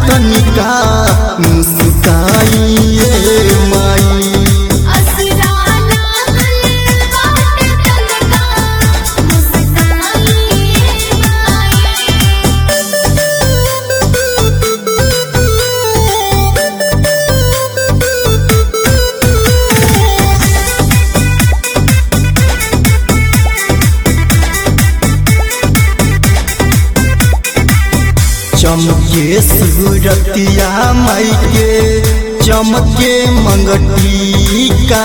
तनिका मुस्काइए माई असरा लागल बाटे तनका मुस्काई माई चमके सूरतिया माई के चमके मंगटिका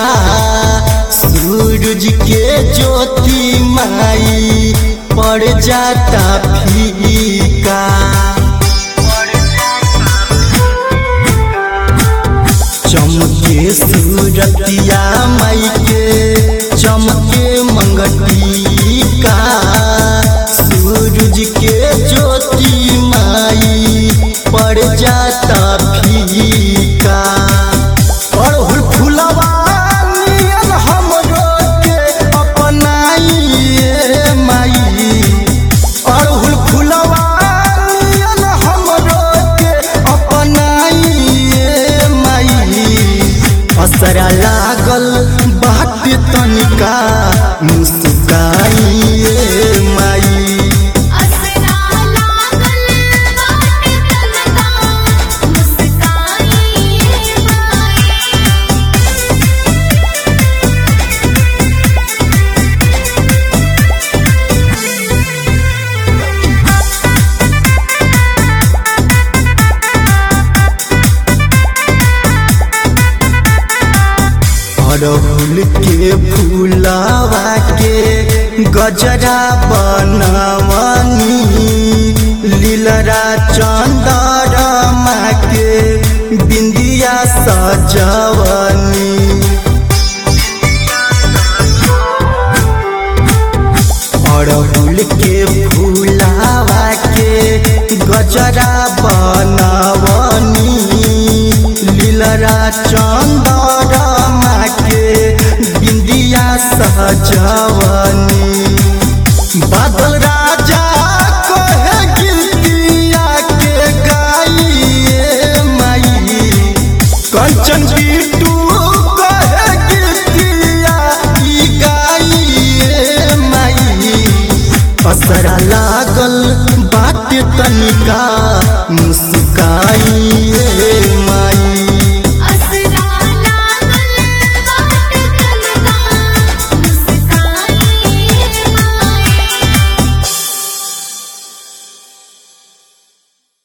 सूरज के ज्योति माई पड़ जाता फीका चमके सूरतिया माई के चमके मंगटिका सूरज के ज्योति माई पड़ जाता फीका अड़हुल फुलवा नियन हमरो के अपनाइए माई अड़हुल फुलवा नियन हमरो के अपनाइए माई असरा लागल बाट तनिका मुस्काइए माई असरा लागल बाटे तनका मुस्काई माई अड़हुल के फूलावा के गजरा बनवनी लीलरा चंदरमा के बिंदिया सजवनी अड़हुल के फूलावा के गजरा बनवनी लीलरा चंदरमा के बिंदिया सजवनी बादल राजा कहे गिरतिया के गाइए माई कंचन बिटू कहे गिरतिया ई गाइए माई असरा लागल बाट तनिका मुस्काइए